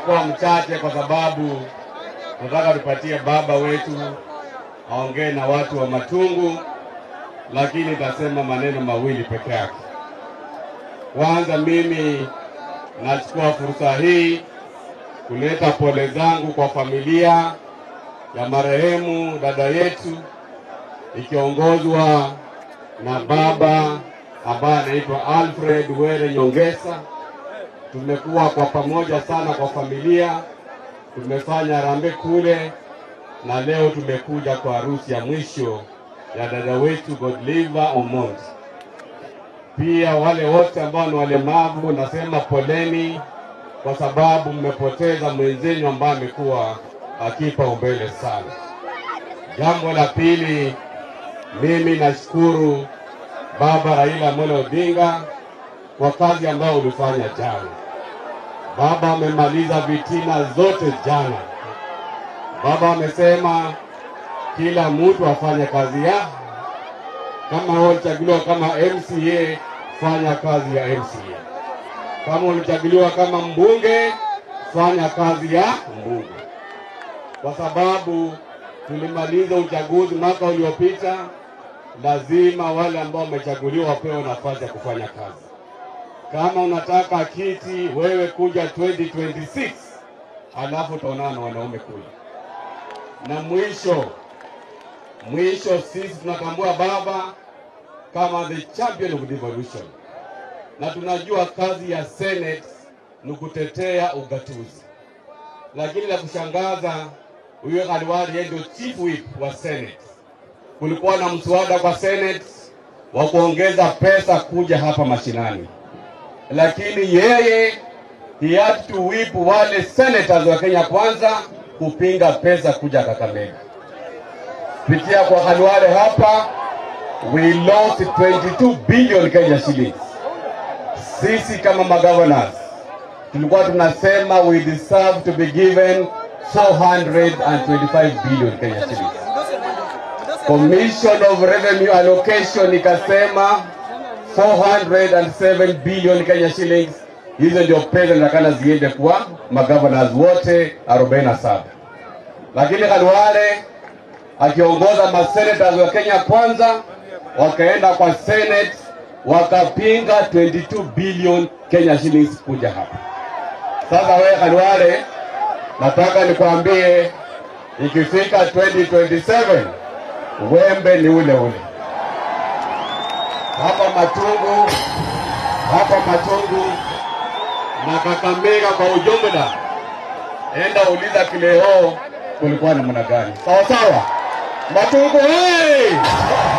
nitakuwa mchache kwa sababu nataka tupatie baba wetu aongee na watu wa Matungu, lakini nitasema maneno mawili peke yake. Kwanza, mimi nachukua fursa hii kuleta pole zangu kwa familia ya marehemu dada yetu ikiongozwa na baba ambaye anaitwa Alfred Were Nyongesa. Tumekuwa kwa pamoja sana kwa familia, tumefanya rambe kule, na leo tumekuja kwa harusi ya mwisho ya dada wetu Godliver Omondi. Pia wale wote ambao ni walemavu, nasema poleni kwa sababu mmepoteza mwenzenu ambaye amekuwa akipaumbele sana. Jambo la pili, mimi nashukuru Baba Raila Amolo Odinga kwa kazi ambayo ulifanya jana. Baba amemaliza vitina zote jana. Baba amesema kila mtu afanye kazi ya kama wewe ulichaguliwa kama MCA, fanya kazi ya MCA. Kama ulichaguliwa kama mbunge, fanya kazi ya mbunge, kwa sababu tulimaliza uchaguzi mwaka uliopita. Lazima wale ambao wamechaguliwa wapewe nafasi ya kufanya kazi. Kama unataka kiti wewe kuja 2026 alafu utaonana na wanaume kule. Na mwisho mwisho, sisi tunatambua baba kama the champion of devolution, na tunajua kazi ya Senate ni kutetea ugatuzi, lakini la kushangaza, huyo Khalwari yeye ndio chief whip wa Senate. Kulikuwa na mswada kwa Senate wa kuongeza pesa kuja hapa mashinani, lakini yeye he had to whip wale senators wa Kenya Kwanza kupinga pesa kuja Kakamega. Kupitia kwa Khalwale hapa we lost 22 billion Kenya shillings. Sisi kama magovernors tulikuwa tunasema we deserve to be given 425 billion Kenya shillings. Commission of Revenue Allocation ikasema 407 billion Kenya shillings. Hizo ndio pesa zinatakana ziende kwa magovernors wote 47, lakini Khalwale akiongoza masenators wa Kenya Kwanza wakaenda kwa Senate wakapinga 22 billion Kenya shillings kuja hapa. Sasa wewe Khalwale, nataka nikwambie ikifika 2027 wembe ni ule ule hapa Matungu, hapa Matungu na Kakamega kwa ujumla. Enda uliza Kileo kulikuwa namna gani? Sawa sawa, Matungu hey!